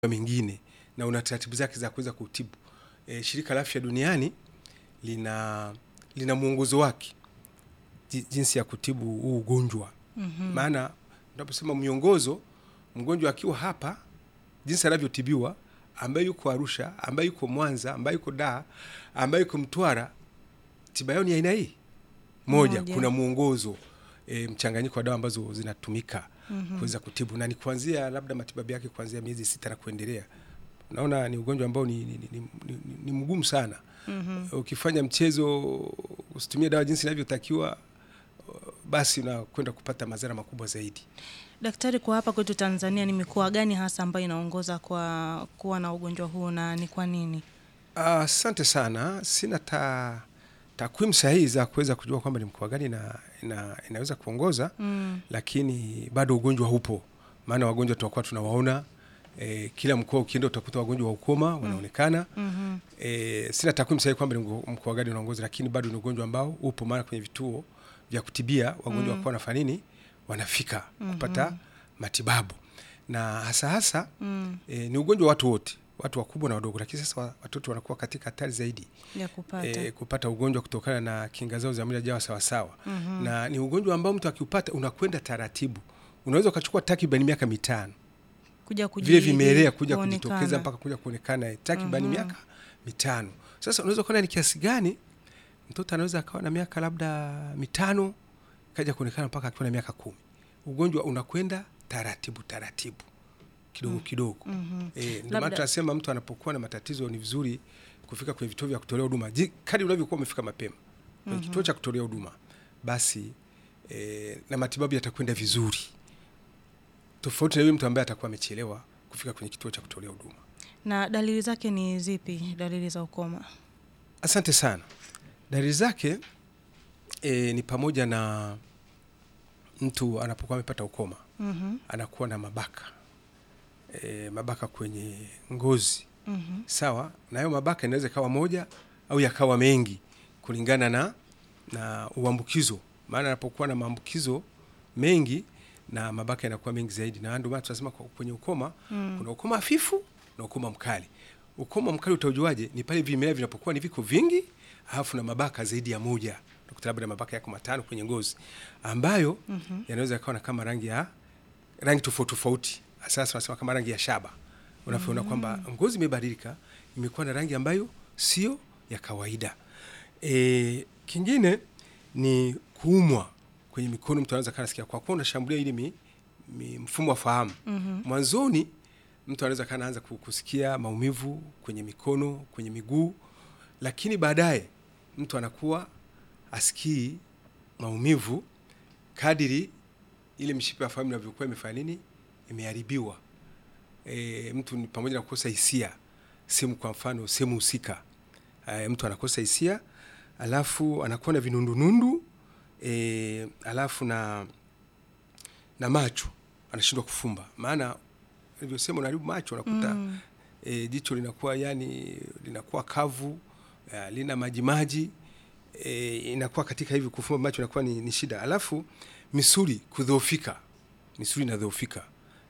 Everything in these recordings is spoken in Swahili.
mengine na una taratibu zake za kuweza kutibu. E, shirika la afya duniani lina lina mwongozo wake ji- jinsi ya kutibu huu ugonjwa Mhm. maana unaposema miongozo, mgonjwa akiwa hapa jinsi anavyotibiwa, ambaye yuko Arusha, ambaye yuko Mwanza, ambaye yuko Dar, ambaye yuko Mtwara, tiba yao ni aina hii moja. Moja. Kuna mwongozo e, mchanganyiko wa dawa ambazo zinatumika Mhm. kuweza kutibu na ni kuanzia labda matibabu yake kuanzia miezi sita na kuendelea. Naona ni ugonjwa ambao ni, ni, ni, ni, ni, ni mgumu sana. Mhm. Ukifanya mchezo usitumie dawa jinsi inavyotakiwa, basi unakwenda kupata madhara makubwa zaidi. Daktari, kwa hapa kwetu Tanzania ni mikoa gani hasa ambayo inaongoza kwa kuwa na ugonjwa huu na ni kwa nini? Asante sana, sina ta takwimu sahihi za kuweza kujua kwamba ni mkoa gani na, ina, inaweza kuongoza Mm. lakini bado ugonjwa upo, maana wagonjwa tunakuwa tunawaona e, kila mkoa ukienda utakuta wagonjwa wa ukoma wanaonekana. Mhm. E, sina takwimu sahihi kwamba ni mko- mkoa gani unaongoza, lakini bado ni ugonjwa ambao upo, maana kwenye vituo vya kutibia wagonjwa Mm. wakuwa wanafanya nini, wanafika Mhm. kupata matibabu na hasa hasa Mm. e, ni ugonjwa wa watu wote, watu wakubwa na wadogo, lakini sasa wa- watoto wanakuwa katika hatari zaidi Ya kupata. e, kupata ugonjwa kutokana na kinga zao za mwili hajawa sawasawa Mhm. na ni ugonjwa ambao mtu akiupata unakwenda taratibu, unaweza ukachukua takriban miaka mitano Kuja kuji- vile vimelea kuja kuonekana. kujitokeza mpaka kuja kuonekana eh, takriban Mhm. miaka mitano. Sasa unaweza kuona ni kiasi gani mtoto anaweza akawa na miaka labda mitano kaja kuonekana mpaka akiwa na miaka kumi. Ugonjwa unakwenda taratibu taratibu kidogo kidogo. Mhm. E, ndio Labda- maana tunasema mtu anapokuwa na matatizo ni vizuri kufika kwenye vituo vya kutolea huduma. Ji- Kadri unavyokuwa umefika mapema kwenye Mhm. kituo cha kutolea huduma, basi e, na matibabu yatakwenda vizuri, tofauti na yule mtu ambaye atakuwa amechelewa kufika kwenye kituo cha kutolea huduma. Na dalili zake ni zipi? Dalili za ukoma? Asante sana. Dalili zake e, ni pamoja na mtu anapokuwa amepata ukoma Mhm. anakuwa na mabaka e, mabaka kwenye ngozi Mhm. sawa na hayo mabaka inaweza ikawa moja au yakawa mengi kulingana na na uambukizo maana anapokuwa na maambukizo mengi na mabaka yanakuwa mengi zaidi na ndio maana tunasema kwa- kwenye ukoma Mm. kuna ukoma hafifu na ukoma mkali ukoma mkali utaujuaje ni pale vimelea vinapokuwa ni viko vingi alafu na mabaka zaidi ya moja unakuta labda mabaka yako matano kwenye ngozi ambayo Mhm. yanaweza yakawa na kama rangi ya rangi tofauti tofauti. Sasa tunasema kama rangi ya shaba, unavyoona kwamba ngozi imebadilika, imekuwa na rangi ambayo sio ya kawaida. E, kingine ni kuumwa kwenye mikono. Mtu anaweza kanasikia kwa kuwa unashambulia ili mi, mi, mfumo wa fahamu Mhm. mwanzoni mtu anaweza kana anza ku- kusikia maumivu kwenye mikono, kwenye miguu, lakini baadaye mtu anakuwa asikii maumivu kadiri ile mishipa ya fahamu inavyokuwa imefanya nini, imeharibiwa. E, mtu ni pamoja na kukosa hisia sehemu, kwa mfano sehemu husika, e, mtu anakosa hisia, alafu anakuwa na vinundunundu e, alafu na na macho anashindwa kufumba, maana nilivyosema, unaharibu macho, unakuta Mm. e, jicho linakuwa yani linakuwa kavu e, lina majimaji e, inakuwa katika hivi kufumba macho inakuwa ni, ni shida. Alafu misuli kudhoofika, misuli inadhoofika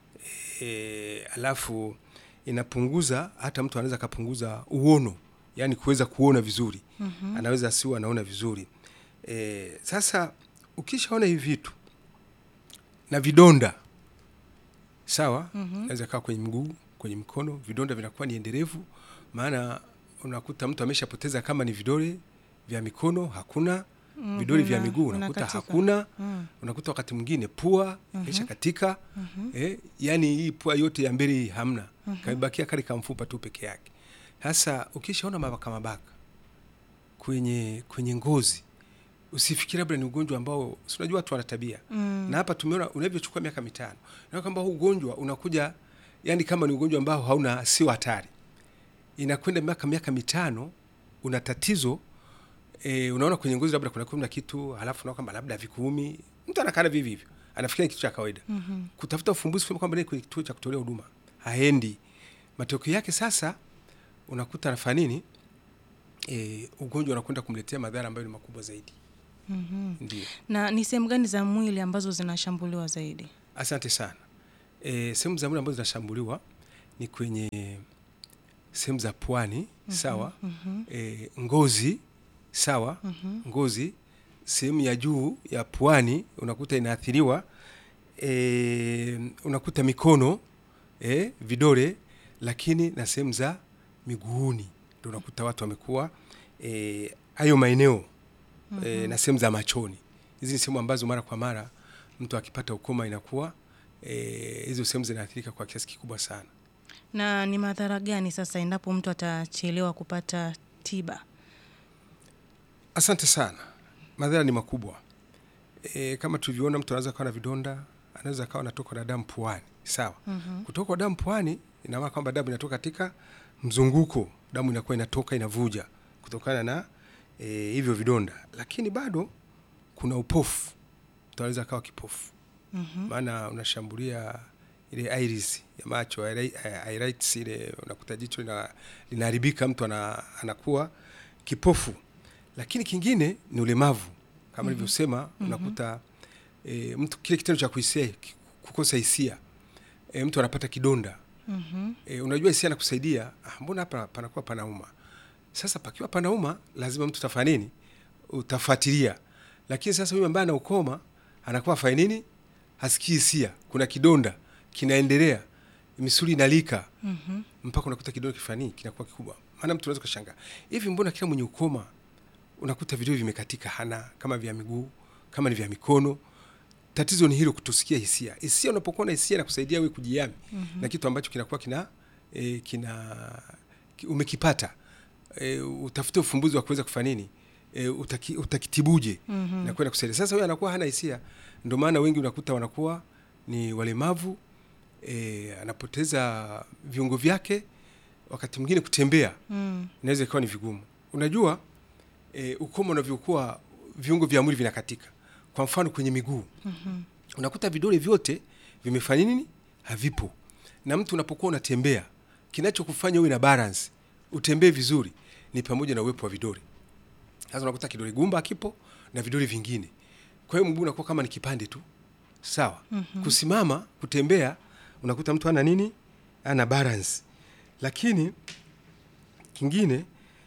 e, alafu inapunguza, hata mtu anaweza akapunguza uono, yani kuweza kuona vizuri Mhm. anaweza asiwe anaona vizuri e, sasa ukishaona hivi vitu na vidonda sawa, Mhm. naweza kaa kwenye mguu, kwenye mkono, vidonda vinakuwa ni endelevu, maana unakuta mtu ameshapoteza kama ni vidole vya mikono hakuna, Mhm. vidole vya Na- miguu unakuta unakatika. hakuna, Mm. unakuta wakati mwingine pua Mhm. kesha katika Mhm. eh, yani hii pua yote ya mbele hii hamna, Mhm. kamebakia kale kamfupa tu peke yake. Sasa ukishaona mabaka mabaka kwenye kwenye ngozi, usifikiri labda ni ugonjwa ambao si unajua watu wana tabia Mm. na hapa tumeona unavyochukua miaka mitano na kwamba huu ugonjwa unakuja yani kama ni ugonjwa ambao hauna sio hatari, inakwenda miaka miaka mitano una tatizo e, unaona kwenye ngozi labda kuna kuna kitu, halafu unaona kwamba labda vikuumi, mtu anakaa vivi hivyo, anafikiria ni kitu cha kawaida Mhm. kutafuta ufumbuzi kusema kwamba ni kwenye kituo cha kutolea huduma haendi. Matokeo yake sasa unakuta anafanya nini? E, ugonjwa unakwenda kumletea madhara ambayo ni makubwa zaidi. Mhm. Ndio, Na ni sehemu gani za mwili ambazo zinashambuliwa zaidi? asante sana. E, sehemu za mwili ambazo zinashambuliwa ni kwenye sehemu za pwani sawa e, ngozi sawa ngozi sehemu ya juu ya pwani unakuta inaathiriwa e, unakuta mikono e, vidole lakini na sehemu za miguuni ndo unakuta watu wamekuwa eh, hayo maeneo e, na sehemu za machoni hizi ni sehemu ambazo mara kwa mara mtu akipata ukoma inakuwa eh, hizo sehemu zinaathirika kwa kiasi kikubwa sana Na ni madhara gani sasa endapo mtu atachelewa kupata tiba? Asante sana. Madhara ni makubwa e, kama tulivyoona, mtu anaweza kawa na vidonda, anaweza kawa anatoka na damu puani, sawa. mm-hmm. kutoka kwa damu puani ina maana kwamba damu inatoka katika mzunguko, damu inakuwa inatoka inavuja kutokana na e, hivyo vidonda, lakini bado kuna upofu, mtu anaweza kawa kipofu Mhm. maana unashambulia ile iris ya macho iri- iritis ile unakuta jicho lina- linaharibika mtu ana, anakuwa kipofu lakini kingine ni ulemavu kama nilivyosema unakuta e, mtu kile kitendo cha kuhisia ki- kukosa hisia e, mtu anapata kidonda Mhm. e, unajua hisia nakusaidia ah, mbona hapa panakuwa panauma sasa pakiwa panauma lazima mtu utafanya nini utafuatilia lakini sasa huyu ambaye ana ukoma anakuwa afanye nini hasikii hisia kuna kidonda kinaendelea misuli inalika Mhm. mpaka unakuta kidonda kifanii kinakuwa kikubwa maana mtu unaweza kushangaa hivi mbona kila mwenye ukoma unakuta vidole vimekatika hana kama vya miguu kama ni vya mikono tatizo ni hilo kutusikia hisia hisia unapokuwa na hisia na kusaidia wewe kujiami mm-hmm. na kitu ambacho kinakuwa kina e, kina ki- umekipata e, utafute ufumbuzi wa kuweza kufanya nini e, utaki, utakitibuje mm-hmm. na kwenda kusaidia sasa huyo anakuwa hana hisia ndio maana wengi unakuta wanakuwa ni walemavu e, anapoteza viungo vyake wakati mwingine kutembea Mm. inaweza ikawa ni vigumu unajua e, ukoma unavyokuwa viungo vya mwili vinakatika kwa mfano kwenye miguu Mhm. unakuta vidole vyote vimefanya nini havipo na mtu unapokuwa unatembea kinachokufanya uwe na balance utembee vizuri ni pamoja na uwepo wa vidole sasa unakuta kidole gumba kipo na vidole vingine kwa hiyo mguu unakuwa kama ni kipande tu sawa mm-hmm. kusimama kutembea unakuta mtu ana nini ana balance lakini kingine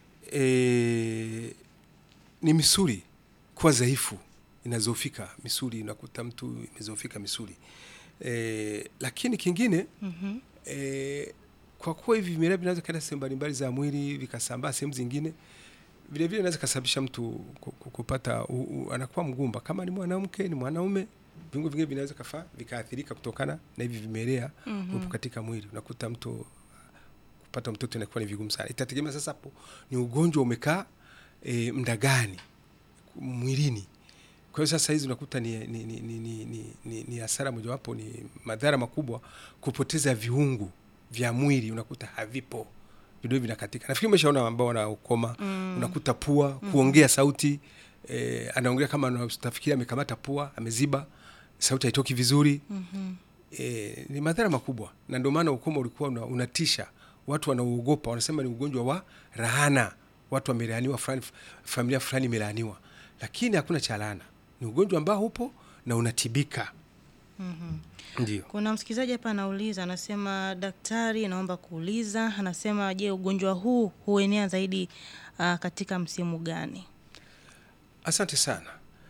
e, ni misuli kuwa dhaifu inazofika misuli unakuta mtu imezofika misuli e, lakini kingine Mhm. e, kwa kuwa hivi vimelea vinaweza kaenda sehemu mbalimbali za mwili vikasambaa sehemu zingine vile vile inaweza kasababisha mtu ku- ku- kupata u, u, anakuwa mgumba kama ni mwanamke ni mwanaume viungo vingine vinaweza kafa vikaathirika kutokana na hivi vimelea Mhm. upo katika mwili unakuta mtu kupata mtoto inakuwa ni vigumu sana itategemea sasa hapo ni ugonjwa umekaa e, mda gani mwilini kwa hiyo sasa hizi unakuta ni, ni, ni, ni, ni, ni, ni, ni hasara mojawapo ni madhara makubwa kupoteza viungo vya mwili unakuta havipo vidole vinakatika nafikiri umeshaona ambao wana ukoma mm. unakuta pua kuongea sauti e, anaongea kama utafikiri amekamata pua ameziba sauti haitoki vizuri Mhm. e, ni madhara makubwa na ndio maana ukoma ulikuwa una, unatisha watu wanauogopa wanasema ni ugonjwa wa rahana watu wamelaaniwa fulani familia fulani imelaaniwa lakini hakuna cha laana ni ugonjwa ambao upo na unatibika Mhm. ndio Kuna msikilizaji hapa anauliza, anasema daktari, naomba kuuliza, anasema je, ugonjwa huu huenea zaidi uh, katika msimu gani? asante sana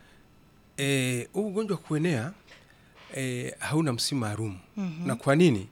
Eh, huu ugonjwa wa kuenea e, hauna msimu maalum mm-hmm. na kwa nini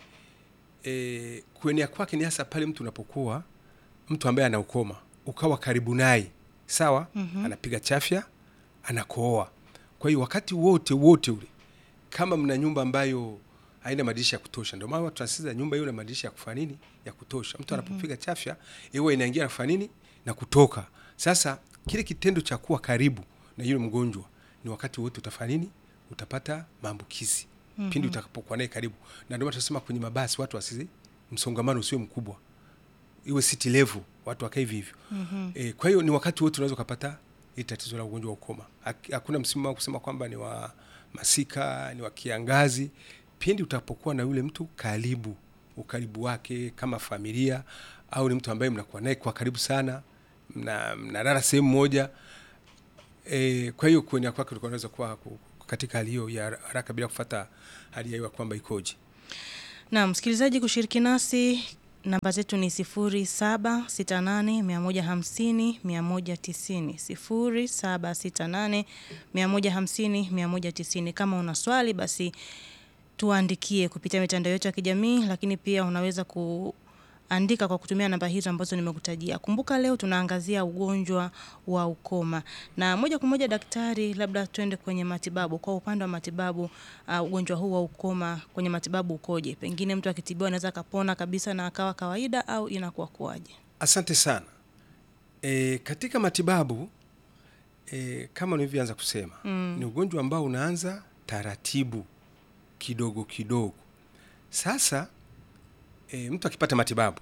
e, kuenea kwake ni hasa pale mtu unapokuwa mtu ambaye ana ukoma ukawa karibu naye sawa mm-hmm. anapiga chafya anakooa kwa hiyo wakati wote wote ule kama mna nyumba ambayo haina madirisha ya kutosha ndio maana tunasisitiza nyumba hiyo na madirisha ya kufanya nini ya kutosha mtu anapopiga chafya iwe inaingia na kufanya nini na kutoka sasa kile kitendo cha kuwa karibu na yule mgonjwa ni wakati wote utafanya nini utapata maambukizi mm-hmm. pindi utakapokuwa naye karibu na ndio maana tunasema kwenye mabasi watu wasizi msongamano usiwe mkubwa iwe city level watu wakae hivi hivyo mm-hmm. e, kwa hiyo ni wakati wote unaweza ukapata hii tatizo la ugonjwa wa ukoma Hak- hakuna msimu wa kusema kwamba ni wa masika ni wa kiangazi pindi utapokuwa na yule mtu karibu ukaribu wake kama familia au ni mtu ambaye mnakuwa naye kwa karibu sana mna- mnalala sehemu moja e, kwa hiyo kuenea kwake ulikuwa unaweza kuwa ku- katika hali hiyo ya haraka bila kufata hali ya hewa kwamba ikoje Na msikilizaji kushiriki nasi namba zetu ni 0768150190, 0768150190. Kama una swali basi tuandikie kupitia mitandao yetu ya kijamii, lakini pia unaweza kuandika kwa kutumia namba hizo ambazo nimekutajia. Kumbuka leo tunaangazia ugonjwa wa ukoma, na moja kwa moja daktari, labda tuende kwenye matibabu. Kwa upande wa matibabu, uh, ugonjwa huu wa ukoma kwenye matibabu ukoje? Pengine mtu akitibiwa anaweza akapona kabisa na akawa kawaida, au inakuwa kuwaje? Asante sana. E, katika matibabu e, kama nilivyoanza kusema Mm. ni ugonjwa ambao unaanza taratibu kidogo kidogo. Sasa e, mtu akipata matibabu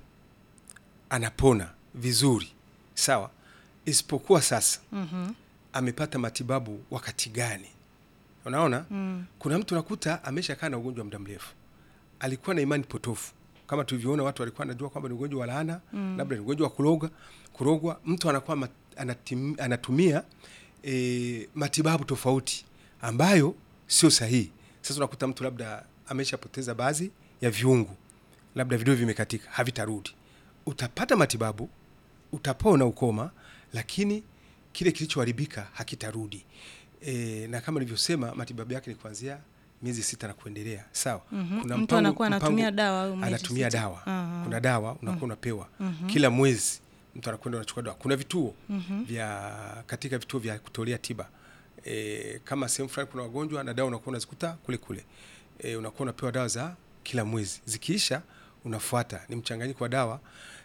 anapona vizuri, sawa, isipokuwa sasa Mhm. amepata matibabu wakati gani? Unaona, Mm. kuna mtu nakuta ameshakaa na ugonjwa muda mrefu, alikuwa na imani potofu kama tulivyoona, watu walikuwa wanajua kwamba ni ugonjwa wa laana Mm. labda ni ugonjwa wa kuroga kurogwa. Mtu anakuwa mat, anatim, anatumia e, matibabu tofauti ambayo sio sahihi. Sasa unakuta mtu labda ameshapoteza baadhi ya viungu, labda vidole vimekatika, havitarudi. Utapata matibabu, utapona ukoma, lakini kile kilichoharibika hakitarudi. E, na kama nilivyosema matibabu yake ni kuanzia miezi sita na kuendelea. Sawa. Mhm. Kuna Mtu mpango- anakuwa anatumia mpango- dawa au miezi anatumia sita? dawa. Aha. Kuna dawa unakuwa unapewa Mhm. kila mwezi, mtu anakwenda anachukua dawa. Kuna vituo Mhm. vya katika vituo vya kutolea tiba e, kama sehemu fulani kuna wagonjwa na dawa unakuwa unazikuta kule kule e, unakuwa unapewa dawa za kila mwezi, zikiisha unafuata. Ni mchanganyiko wa dawa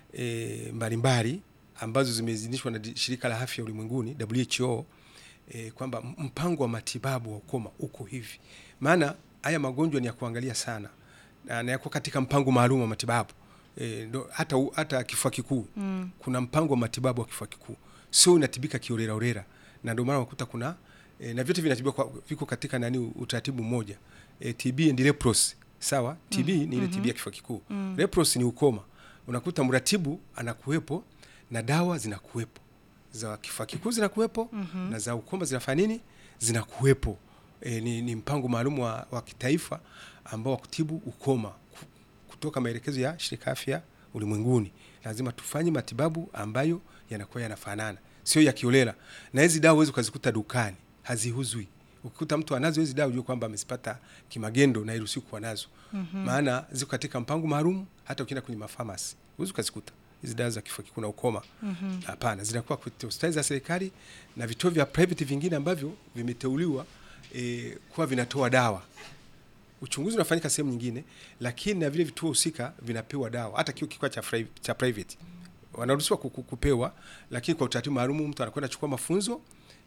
e, mbalimbali ambazo zimeidhinishwa na di- shirika la afya ulimwenguni WHO e, kwamba m- mpango wa matibabu wa ukoma uko hivi. Maana haya magonjwa ni ya kuangalia sana na na yako katika mpango maalum wa matibabu e, ndo, hata, u- hata kifua kikuu Mm. kuna mpango wa matibabu wa kifua kikuu, sio unatibika kiolelaolela, na ndio maana unakuta kuna e, na vyote vinatibiwa kwa, viko katika nani utaratibu mmoja e, TB and leprosy sawa. TB ni ile TB ya kifua kikuu Mm. leprosy ni ukoma. Unakuta mratibu anakuwepo na dawa zinakuwepo za kifua kikuu zinakuwepo Mhm. na za ukoma zinafanya nini, zinakuwepo. E, ni, ni mpango maalum wa, wa kitaifa ambao wa kutibu ukoma ku- kutoka maelekezo ya shirika afya ulimwenguni. Lazima tufanye matibabu ambayo yanakuwa yanafanana, sio ya kiolela. Na hizi dawa huwezi ukazikuta dukani, haziuzwi. Ukikuta mtu anazo hizi dawa, ujue kwamba amezipata kimagendo na iruhusiwi kuwa nazo, maana ziko katika mpango maalum. Hata ukienda kwenye mafamasi huwezi ukazikuta hizi dawa za kifua kikuu na ukoma. Mhm. Hapana, zinakuwa kwenye hospitali za serikali na vituo vya private vingine ambavyo vimeteuliwa e, kuwa vinatoa dawa. Uchunguzi unafanyika sehemu nyingine, lakini na vile vituo husika vinapewa dawa. Hata kio kikwa cha, fri- cha private wanaruhusiwa ku- ku- kupewa, lakini kwa utaratibu maalum. Mtu anakwenda chukua mafunzo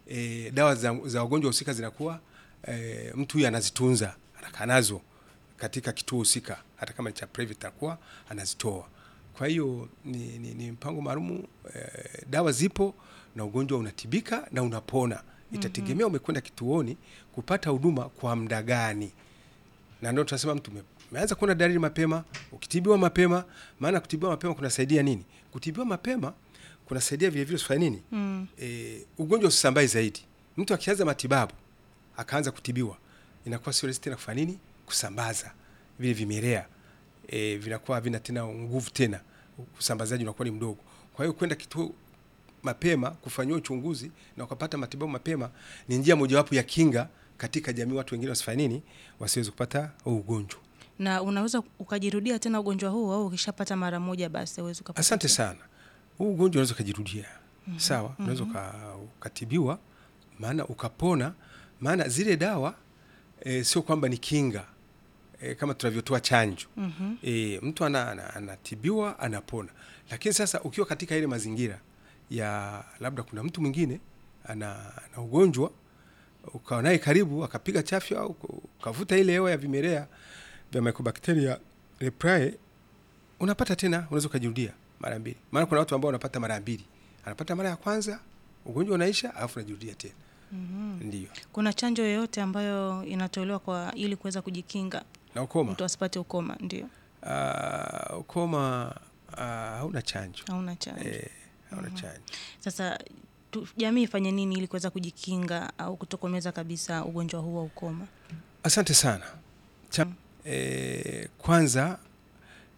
e, dawa za, za wagonjwa husika zinakuwa e, mtu huyu anazitunza, anakaa nazo katika kituo husika, hata kama ni cha private anakuwa anazitoa. Kwa hiyo ni, ni, ni mpango maalumu eh, dawa zipo na ugonjwa unatibika na unapona. Itategemea umekwenda kituoni kupata huduma kwa muda gani, na ndio tunasema mtu ume- umeanza kuona dalili mapema, ukitibiwa mapema. Maana kutibiwa mapema kunasaidia nini? Kutibiwa mapema kunasaidia vile vile usifanye nini, Mm. e, ugonjwa usisambae zaidi. Mtu akianza matibabu akaanza kutibiwa, inakuwa sio rahisi tena kufanya nini, kusambaza vile vimelea e, vinakuwa havina tena nguvu tena, usambazaji unakuwa ni mdogo. Kwa hiyo kwenda kituo mapema kufanyiwa uchunguzi na ukapata matibabu mapema ni njia mojawapo ya kinga katika jamii, watu wengine wasifanye nini, wasiweze kupata huu ugonjwa. Na unaweza ukajirudia tena ugonjwa huu au ukishapata mara moja basi uwezi ukapata Asante tena? sana. Huu ugonjwa unaweza ukajirudia, sawa. Unaweza uka- ukatibiwa, maana ukapona, maana zile dawa e, sio kwamba ni kinga e, kama tunavyotoa chanjo Mhm. e, mtu ana, ana, anatibiwa anapona, lakini sasa ukiwa katika ile mazingira ya labda kuna mtu mwingine ana, ana ugonjwa ukawa naye karibu akapiga chafya au ukavuta ile hewa ya vimelea vya Mycobacteria leprae, unapata tena, unaweza ukajirudia mara mbili. Maana kuna watu ambao wanapata mara mbili, anapata mara ya kwanza ugonjwa unaisha, alafu najirudia tena. Mhm. Ndio Kuna chanjo yoyote ambayo inatolewa kwa ili kuweza kujikinga na ukoma mtu asipate ukoma? Ndio, Ah, ukoma ah, hauna chanjo hauna chanjo. eh, hauna chanjo. Sasa tu, jamii ifanye nini ili kuweza kujikinga au kutokomeza kabisa ugonjwa huu wa ukoma? Asante sana cha, eh, kwanza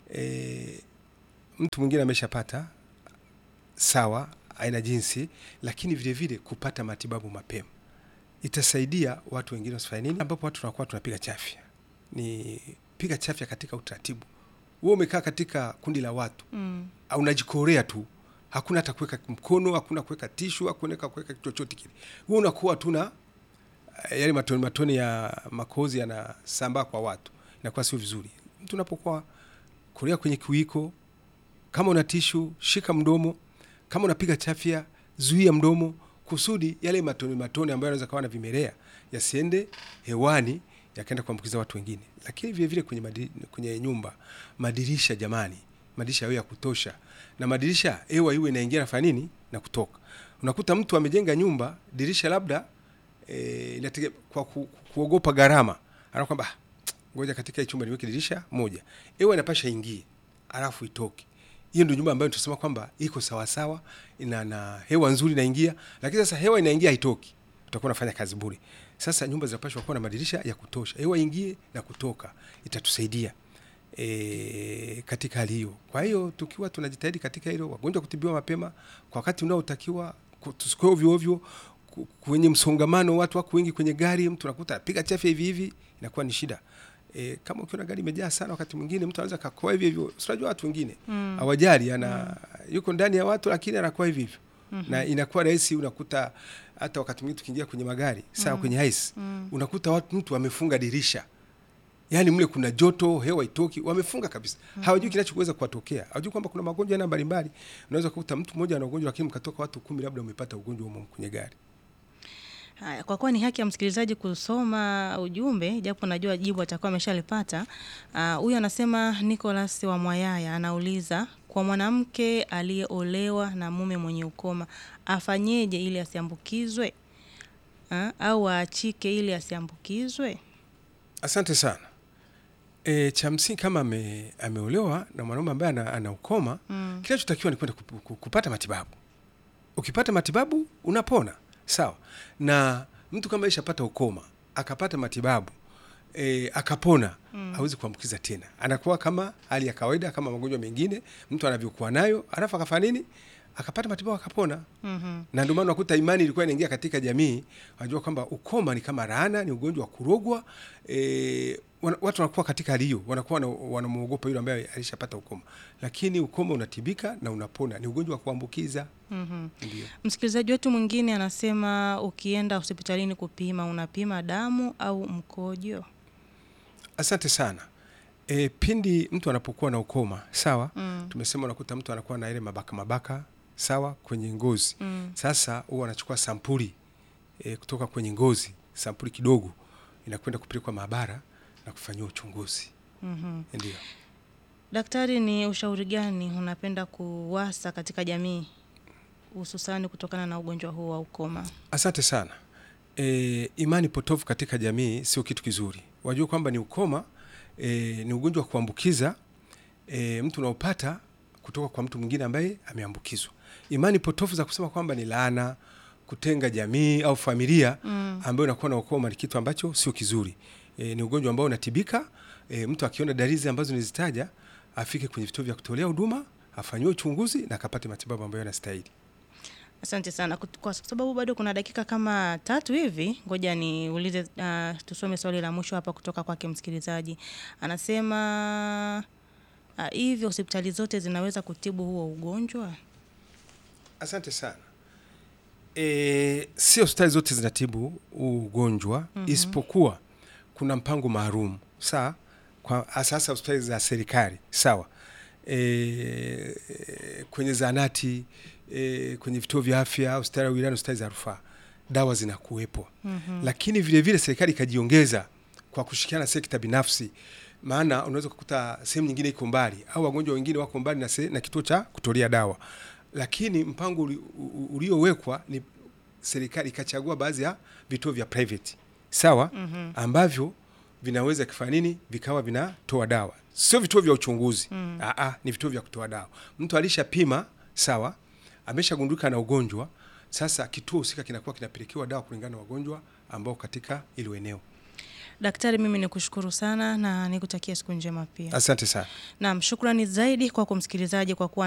e, mtu mwingine ameshapata sawa, aina jinsi, lakini vile vile kupata matibabu mapema itasaidia watu wengine wasifanye nini, ambapo watu tunakuwa tunapiga chafya. Ni piga chafya katika utaratibu. Wewe umekaa katika kundi la watu Mm. au unajikorea tu, hakuna hata kuweka mkono, hakuna kuweka tishu, hakuna kuweka chochote kile. Wewe unakuwa tu na eh, yale matone matone ya makozi yanasambaa kwa watu, inakuwa sio vizuri. Mtu unapokuwa korea kwenye kiwiko, kama una tishu shika mdomo, kama unapiga chafya zuia mdomo, kusudi yale matone matone ambayo yanaweza kawa na vimelea yasiende hewani yakaenda kuambukiza watu wengine. Lakini vile vile kwenye, madi, kwenye nyumba madirisha, jamani, madirisha yawe ya kutosha, na madirisha hewa iwe inaingia nafanya nini na kutoka. Unakuta mtu amejenga nyumba dirisha labda e, inatege, kwa ku, kuogopa gharama ana kwamba "Ah, ngoja katika hii chumba niweke dirisha moja, hewa inapasha ingie alafu itoke. Hiyo ndio nyumba ambayo tunasema kwamba iko sawasawa, ina na hewa nzuri inaingia, lakini sasa hewa inaingia haitoki, utakuwa unafanya kazi bure. Sasa nyumba zinapaswa kuwa na madirisha ya kutosha, hewa ingie na kutoka, itatusaidia e, katika hali hiyo. Kwa hiyo tukiwa tunajitahidi katika hilo, wagonjwa kutibiwa mapema kwa wakati unaotakiwa, ku- tusikoe ovyo ovyo ku- kwenye msongamano, watu wako wengi kwenye gari, mtu anakuta apiga chafya hivi hivi, inakuwa ni shida. E, kama ukiona gari imejaa sana, wakati mwingine mtu anaweza kakoa hivi hivyo. Si unajua watu wengine Mm. hawajali, ana yuko ndani ya watu, lakini anakuwa hivi hivyo na inakuwa rahisi. Unakuta hata wakati mwingine tukiingia kwenye magari sawa, kwenye haisi unakuta watu mtu amefunga dirisha yaani mle kuna joto, hewa itoki, wamefunga kabisa. Hawajui kinachoweza kuwatokea, hawajui kwamba kuna magonjwa aina mbalimbali. Unaweza kukuta mtu mmoja ana ugonjwa, lakini mkatoka watu kumi, labda umepata ugonjwa humo kwenye gari. Haya, kwa kuwa ni haki ya msikilizaji kusoma ujumbe, japo najua jibu atakuwa ameshalipata. Ah, Huyu anasema Nicholas wa Mwayaya anauliza kwa mwanamke aliyeolewa na mume mwenye ukoma afanyeje ili asiambukizwe Ah, au aachike ili asiambukizwe? Asante sana. E, cha msingi kama ame, ameolewa na mwanaume ambaye ana, ana ukoma Mm. kinachotakiwa ni kwenda kup- ku- kupata matibabu. Ukipata matibabu unapona, sawa. Na mtu kama ishapata ukoma akapata matibabu e, akapona mm. hawezi kuambukiza tena, anakuwa kama hali ya kawaida kama magonjwa mengine mtu anavyokuwa nayo, alafu akafanya nini, akapata matibabu akapona Mhm. na ndio maana unakuta imani ilikuwa inaingia katika jamii, wanajua kwamba ukoma ni kama laana, ni ugonjwa wa kurogwa. E, wana, watu wanakuwa katika hali hiyo, wanakuwa wana- wanamwogopa yule ambaye alishapata ukoma, lakini ukoma unatibika na unapona, ni ugonjwa wa kuambukiza. Mhm. Ndio. Msikilizaji wetu mwingine anasema ukienda hospitalini kupima unapima damu au mkojo? Asante sana. E, pindi mtu anapokuwa na ukoma sawa, Mm. tumesema unakuta mtu anakuwa na ile mabaka mabaka sawa kwenye ngozi Mm. Sasa huwa anachukua sampuli e, kutoka kwenye ngozi, sampuli kidogo inakwenda kupelekwa maabara na kufanyiwa uchunguzi. Mhm. Ndio. Daktari, ni ushauri gani unapenda kuwasa katika jamii hususani kutokana na ugonjwa huu wa ukoma? Asante sana. E, imani potofu katika jamii sio kitu kizuri. Wajua kwamba ni ukoma e, ni ugonjwa wa kuambukiza e, mtu unaopata kutoka kwa mtu mwingine ambaye ameambukizwa. Imani potofu za kusema kwamba ni laana, kutenga jamii au familia Mm. ambayo inakuwa na ukoma ni kitu ambacho sio kizuri. E, ni ugonjwa ambao unatibika. E, mtu akiona dalili ambazo nilizitaja afike kwenye vituo vya kutolea huduma afanyiwe uchunguzi na akapate matibabu ambayo yanastahili. Asante sana. Kut- Kwa sababu bado kuna dakika kama tatu hivi, ngoja niulize, uh, tusome swali la mwisho hapa kutoka kwake msikilizaji. Anasema uh, hivi hospitali zote zinaweza kutibu huo ugonjwa? Asante sana. E, si hospitali zote zinatibu huu ugonjwa isipokuwa kuna mpango maalum saa kwa sasa hospitali za serikali sawa, e, kwenye zahanati e, kwenye vituo vya afya, hospitali ya wilaya, hospitali za rufaa, dawa zinakuwepo Mhm. lakini vile vile serikali ikajiongeza kwa kushirikiana na sekta binafsi, maana unaweza kukuta sehemu nyingine iko mbali au wagonjwa wengine wako mbali na, se, na kituo cha kutolea dawa, lakini mpango uli- u- uliowekwa ni serikali ikachagua baadhi ya vituo vya private sawa, Mhm. ambavyo vinaweza kufanya nini, vikawa vinatoa dawa, sio vituo vya uchunguzi Mm. Aa, ni vituo vya kutoa dawa. Mtu alishapima sawa, ameshagundulika na ugonjwa, sasa kituo husika kinakuwa kinapelekewa dawa kulingana na wagonjwa ambao katika ilo eneo. Daktari, mimi nikushukuru sana na nikutakia siku njema pia. Asante sana. Naam, shukrani zaidi kwako msikilizaji kwa kuwa